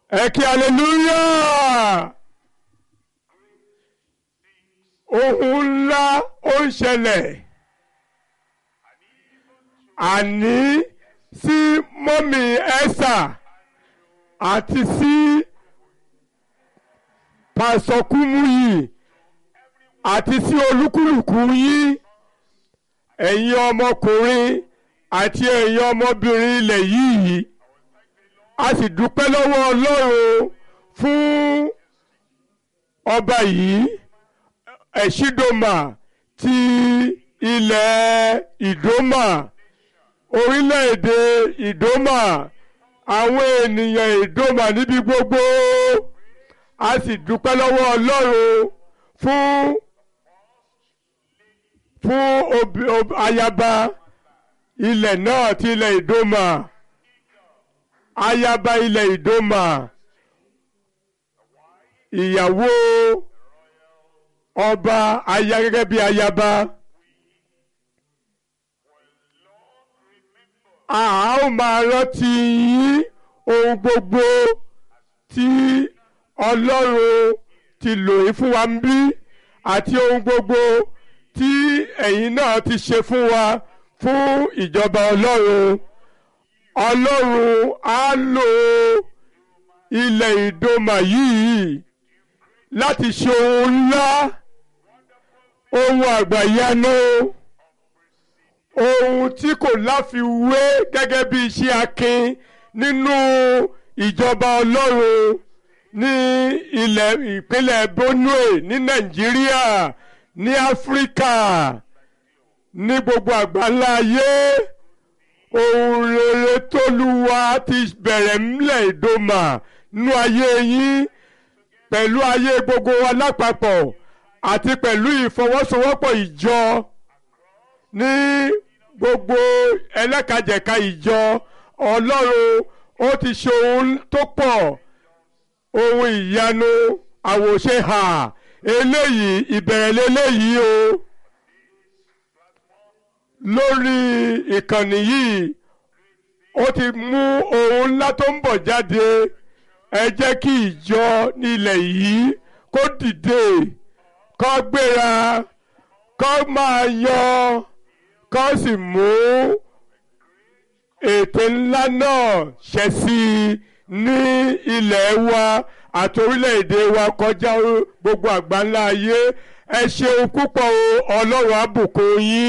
ẹ kí hallelujah ohun ńlá ó ń ṣẹlẹ̀ àní sí mọ́mì ẹ́sà àti sí pàṣọkúmù yìí àti sí olúkúlùkù yín ẹ̀yin ọmọkùnrin àti ẹ̀yin ọmọbìnrin ilẹ̀ yìí a sì dúpẹ́ lọ́wọ́ Ọlọ́run fún ọba yìí ẹ̀ṣídòmà ti ilẹ̀ ìdómà orílẹ̀-èdè ìdómà àwọn ènìyàn ìdómà níbi gbogbo a sì dúpẹ́ lọ́wọ́ Ọlọ́run fún fún obi, obi, ayaba ilẹ̀ náà ti ilẹ̀ ìdómà ayaba ilẹ̀ ìdómà ìyàwó ọba aya gẹ́gẹ́ bí ayaba a ó máa rántí yín ohun gbogbo tí Ọlọ́run ti lò yín fún wa ń bí àti ohun gbogbo tí ẹ̀yin náà ti ṣe fún wa fún ìjọba Ọlọ́run Ọlọ́run á lò ilẹ̀ ìdòmà yìí láti ṣe ohun ńlá ohun àgbàyanu ohun tí kò láfiwé gẹ́gẹ́ bí iṣẹ́ akin nínú ìjọba Ọlọ́run ní ilẹ̀ ìpínlẹ̀ Benue ní Nàìjíríà ní Áfíríkà ní gbogbo àgbáńlá ayé ohun rere tóluwa ti bẹ̀rẹ̀ ńlẹ̀ ìdòmà nínú ayé yín pẹ̀lú ayé gbogbo wa lápapọ̀ àti pẹ̀lú ìfọwọ́sowọ́pọ̀ ìjọ ní gbogbo ẹlẹ́kajẹ̀ka ìjọ Ọlọ́run ó ti ṣe ohun tó pọ̀ ohun ìyanu àwòṣe hà eléyìí ìbẹ̀rẹ̀ lélẹ́yìí o lórí ìkànnì yìí ó ti mú ohun ńlá tó ń bọ̀ jáde ẹ jẹ́ kí ìjọ nílẹ̀ yìí kó dìde kó gbéra kó máa yọ kó sì mú ètò ńlá náà ṣẹ sí i ní ilẹ̀ wa àti orílẹ̀-èdè wa kọjá gbogbo àgbáńlá ayé ẹ ṣeun púpọ̀ o ọlọ́run á bùkún yín.